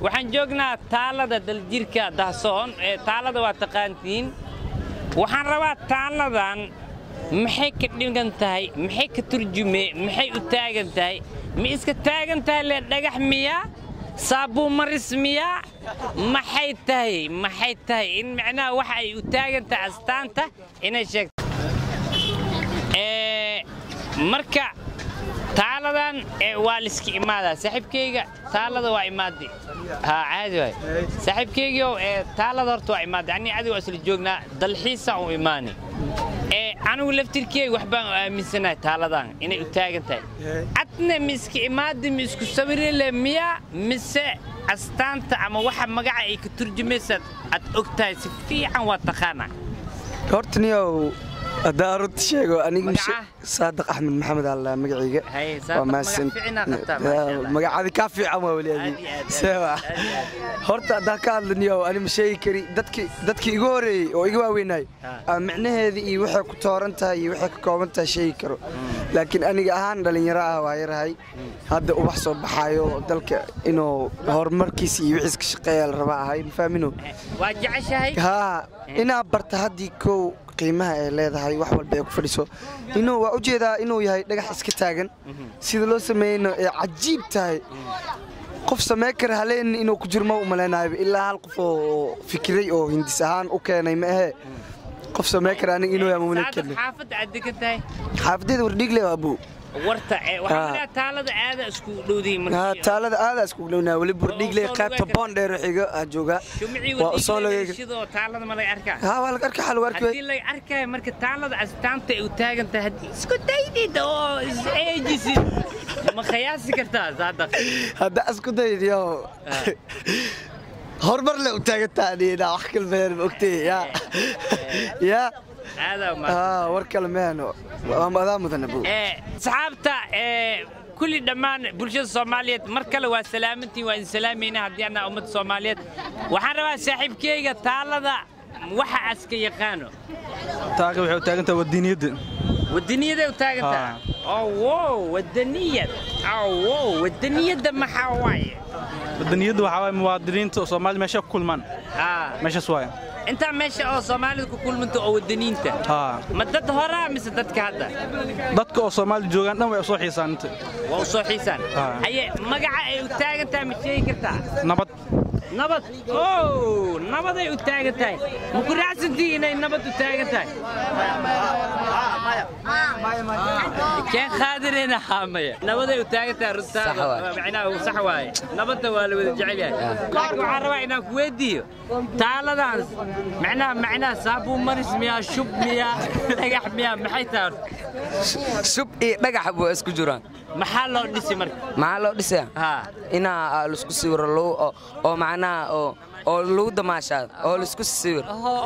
waxaan joognaa taalada daljirka dahsoon ee taalada waa taqaantiin waxaan rabaa taaladan maxay ka dhigan tahay maxay ka turjume maxay u taagan tahay ma iska taagan tahay le dhagax miyaa saabuun maris miyaa maxay tahay maxay tahay in macnaha waxa ay u taagan tahay astaanta inay sheegto Ee, marka taaladan ee, waa liska imaadaa saaxiibkayga taalada waa imaadi ha caadi waay saaxiibkaygiio ee taalada horta waa imaadi ani adiga waa isla joognaa dalxiisa u imaani ee anigu laftirkeyga wax baan aaminsanahay taaladan inay u taagan tahay adna ma iska imaadi ma isku sawirile miyaa mise astaanta ama waxa magaca ay ka turjumaysaad aad og tahay si fiican waa taqaanaa horta niyow haddaa runta sheego aniga Magaca? saadiq axmed maxamed alla magacayga Haye, Saadiq, magac fiican aad qabtaa, masha Allah. magacadi kaa fiican waa weli Aad iyo adi aad, sewa aad iyo aad. horta haddaa ka hadla niyow ani ma sheegi kari dadki dadkii igu horeeyey oo iga waaweynay Ha. micnaheedii iyo waxay ku tooran tahay iyo waxay ka kooban tahay sheegi karo laakiin aniga ahaan dhallinyaro ah waa yarahay hadda ubax soo baxaayo dalka inuu horumarkiisa iyo wixiis ka shaqeeya la rabaa ahay ma fahmino waa jeceshahay haa inaad barta haddii kow qiimaha ay leedahay wax walba ay ku fadhiso inuu waa ujeedaa inuu yahay dhagax iska taagan sida loo sameeyeyna ay cajiib tahay qof samey kara haleen inuu ku jirmo u malaynayo ilaa hal qof oo fikiray oo hindis ahaan u keenay ma ahee qof samey kara aniga inuu yahay mamalik saadiq xaafadda aad degan tahay xaafadeeda wardhiigle waa buu warta ee waxaa Ha. lagaa taalada aada isku dhowdiin haa markii taalada aadaa iskugu dhownaa weli burdhiigle soo qaybta lugeyn boon dheer xiga aa joogaa shumicii waa usoo lagay sidoo taalada ma laga arkaa haa waa laga arka xal waa arki haddii laga arkaayo marka taalada astaanta ay u taagan tahay haddii isku daydid oo is eejisid ma khiyaasi kartaa saadiq hadda isku daydiyo horumar le u taagantaaniina wax kalmeen ogtay ya ya aadaa ma aa war kale meeno adaa mudana bu ee saxaabta ee kulli dhammaan bulshada soomaaliyeed mar kale waa salaamantiin waa idin salaamayna haddii anaa ummadda soomaaliyeed waxaan rabaa saaxiibkeyga taalada waxa aska yaqaano taaka waxay u taagan tahay waddaniyadda wadaniyaday u taagantaa oo wow wadaniyad oo wow wadaniyadda maxaa waaye waddaniyadda waxaa waaye muwaadiniinta oo Soomaali meesha ku kulmaan haa meeshaas waaye intaa meesha oo soomaalida ku kulmanta oo wadaniinta haa ma dad horaa mise dadka hadda dadka oo Soomaali joogaan dhan way u soo xiisaan inta waa u soo xiisaan Haa. haye magaca ay u taagan tahay ma sheegi kartaa nabad nabad ow nabaday u taagan tahay ma ku raacsantii inay nabad u taagan tahay keen qaadirayna haamaya nabaday u taagan tahay runtaada macnaha sax waaye nabadda waa la wada jecel yahay laakiin waxaan rabaa inaan ku weydiiyo taaladan macnaha macnaha saabuun maris miyaa shub miyaa dhagax miyaa maxay tahay horta? shub iyo dhagax buu isku jiraan maxaa loo dhisi marka maxaa loo dhisaya haa inaa laisku sawiro lagu- oo- oo macnaha oo oo lagu damaashaado oo laisku sawiro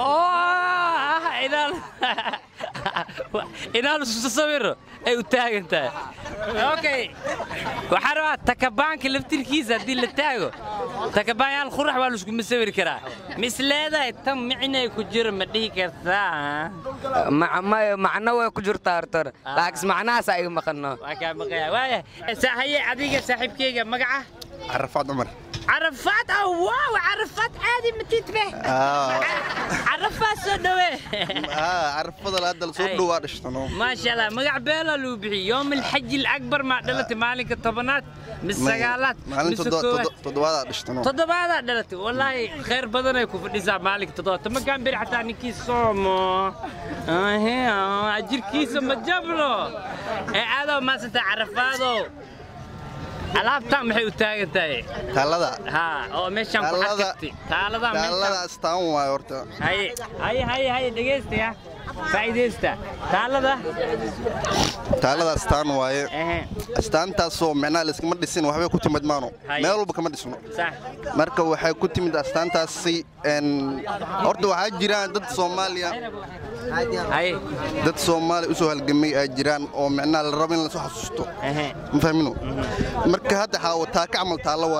inaan isku sawiro ay u taagan tahay okay waxaan rabaa takabaanka laftirkiisa haddii la taago takabaanyaal qurax waa laiskuma sawiri karaa mis leedahay tan micnay ku jiro ma dhihi kartaa Ma- ma- macno way ku jirtaa hortore laakiin macnahaas iga maqano waa kaa maqaya waaya haye adiga saaxiibkeyga magaca عرفات عمر carafaad ah waaw carafaad caadi matid be carafaad soo dhawe اه عرفات هذا الصوت أي. دو ادشتنو ما شاء الله مقع بيلا لو بحي يوم الحج الأكبر ما دلت مالك الطبنات من السقالات مالين من السكوات تضواد ادشتنو تضبادا دلت والله خير بدنا يكون في النساء مالك تضبط ما كان بير حتى نكي صومو اه هي اجر كيس ما جبلو اي هذا ما ستعرف هذا alaabtaan maxay u taagan tahay تالدا haa oo meeshaan ku Taalada- xakirtay taaladaa meeshaan تالدا استان واي horta haye haye haye haye dhegaysta faa'iidaysta taalada taalada astaan waaye ehe astaantaasoo micnaha layskama dhisin waxbay ku timid maano Haye. meel walba kama dhisno sax marka waxay ku timid astaantaasi een, horta waxaa jiraan dad soomaaliya haye dad soomaaliya usoo halgamay ay jiraan oo micnaha la rabo in lasoo xasuusto ehe ma fahmino marka hadda xaawo taaka camal taallo waaye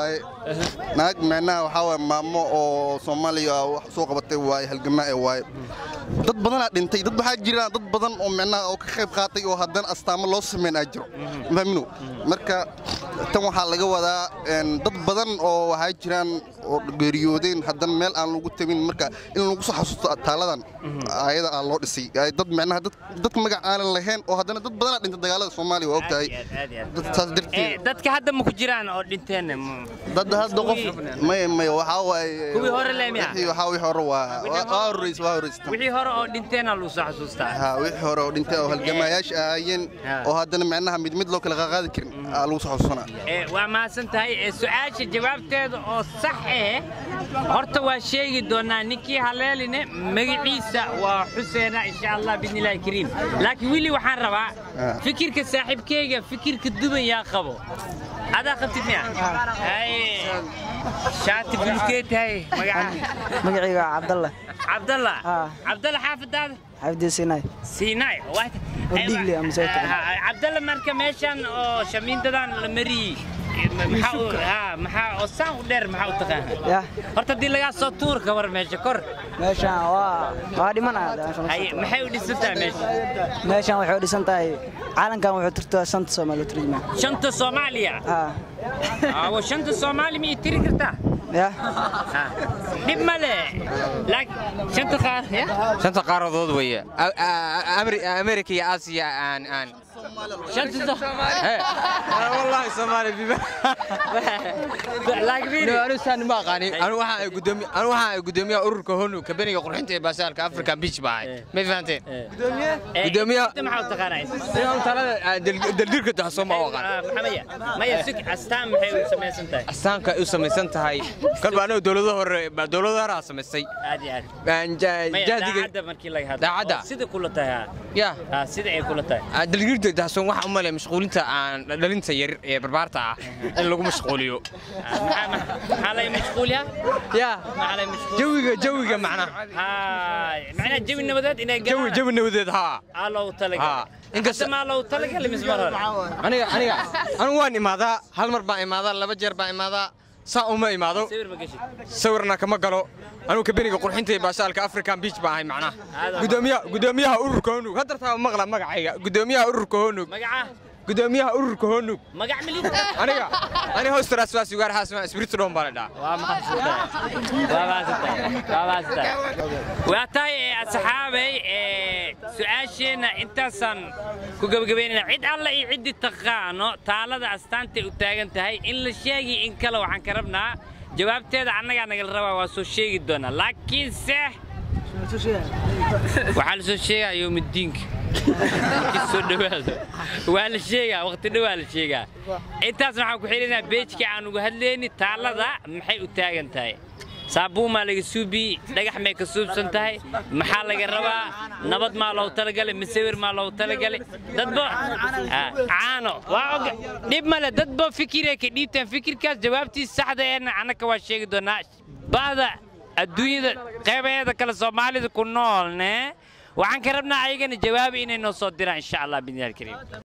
naag micnaha waxaa waay maamo oo soomaaliya wax soo qabatay waaye halgamaa ee waaye dad badanaa dhintay dad waxaa jiraan dad badan oo micnaha oo ka qayb qaatay oo haddana astaamo loo sameyn aa jiro fahmino marka tan waxaa laga wadaa een, dad badan oo waxaa jiraan oo geeriyoodeen haddana meel aan lagu tabin marka in lagu soo xasuusto taaladan ayada aa loo dhisay Ay dad micnaha dad dad magac aanan lahayn oo haddana dad badanaa dhintay dagaalada soomaaliya waa ogtahay dad saas Eh, darteed dadka hadda ma ku jiraan oo dhinteen m- dad hadda qof may may waxaa waaye Kuwii hore le miya? wixii waxaa wixii hore waa waa horreys waa horreys wixii hore oo dhinteena lagu soo xasuustaa ha wixii hore oo dhintay oo halgamaayaasha ahaayeen Ha. oo haddana micnaha mid mid loo kala qaaqaadi karin aa lagu soo xasuusanaa Eh, waa mahadsan tahay Eh, su-aasha jawaabteeda oo sax eh horta waa sheegi doonaa ninkii haleeline magaciisa waa xuseena insha allah biidnillaahi kariim laakiin wili waxaan rabaa Ah. fikirka saaxiibkeyga fikirka duban yaa qabo adaa qabtid miya Haye. shaati bulukee tahay magaca magacayga waa cabdalla cabdalla Ah. cabdalla xaafadaada xabdi sinay siinay waa- Oo dhiigli ama soo tagan. Ah, cabdalla marka meeshan oo shamiindadan la mariyey eh, ma- maxaa u- haa, maxaa oo saan u dheer maxaa u taqaana yah horta haddii lagaa soo tuur ka war meesha kor meeshaan waa waa dhimanaya Haye, maxay u dhisantahay meesha meeshaan waxay u dhisan tahay caalankan wuxuu turtaa shanta soomaali u turjumaa shanta soomaaliya haa awo shanta soomaali miyay tiri kartaa yah Ah, dhib ma le laakiin shanta qaar ya shanta qaaradood weeye A- a- Ameri- amerika iyo aasiya aan aan shanta soo- Hey, wallahi soomaali biba laakiin fiiri. anu saan ma aqaanin anu waxaan ay gudoomiye anu waxaan ay gudoomiyaha ururka honu kabeniga qurxinta ee baasaalka african beach baa ahay ma fahanteen Eh, Gudoomiyaha- inta maxaa u taqaanaa inaan talada aan dal- daldirka dahso ma aqaan Ah, maxaa maya maya sug astaan maxay u samaysan tahay astaanka ay u samaysan tahay kalba anagu dowlado hore baa dowlado hore aa samaystay aad iyo aad Aan ja- maya jahdiga daacadda markii laga hadlo Daacadda? oo sida kula tahay ha. ya Ah, sida ay kula tahay aan daldirka dahsoon waxaa u malaya mashquulinta aan dhalinta yar ee barbaarta ah in lagu mashquuliyo Ah, maxaa- maxaa maxaa lay mashquulyaa ya maxaa lay mashquul jawiga jawiga macnaha Haay, macnaha jawi nabadeed inay jawi galaan jawi nabadeed haa aa loogu Ah, talagalay inkasta- inkasta maa loogu talagalay mise mar hore aniga aniga anigu waan imaadaa hal mar baan imaadaa laba jeer baan imaadaa saa uma imaado sawir ma geshid sawirna kama galo anigu kabeniga qurxinta ee baashaalka african beach baan ahay macnaha Aad- gudoomiyaha gudoomiyaha ururka honug hadartaa maqla magacayga gudoomiyaha ururka honug magaca gudoomiyaha ururka honug magac milit aniga aniga hostaraas waa sugaar haasma espiritu dhoon baa la dhahaa waa mahadsantahay waa mahadsantahay waa mahadsantahay waa tahay ee asxaabay ee su-aasheenna intaasaan ku gebagabaynayna cid alla iyo ciddii taqaano taalada astaantay u taagan tahay in la sheegi in kale waxaan ka rabnaa jawaabteeda annagaa nagala rabaa waa soo sheegi doonaa laakiinse waxaa la soo sheegaa yowmiddiinka markii soo dhowaado waa la sheegaa waqti dhow waa la sheegaa intaas waxaan ku xidhinaa beejka aan uga hadlayni taalada maxay u taagan tahay saabuumaa laga suubi dhagax may ka suubsan tahay maxaa laga rabaa nabad maa loogu talagalay masawir maa loogu talagalay dadba Ah, caano waa og dhib male dadba fikiray ka dhiibtaan fikirkaas jawaabtiisa saxda eena annaka waa sheegi doonaa bahda adduunyada qaybaheeda kale soomaalida ku noolne waxaan ka rabnaa ayagana jawaabi inay noo soo diraan insha allah bidnillaahi kariim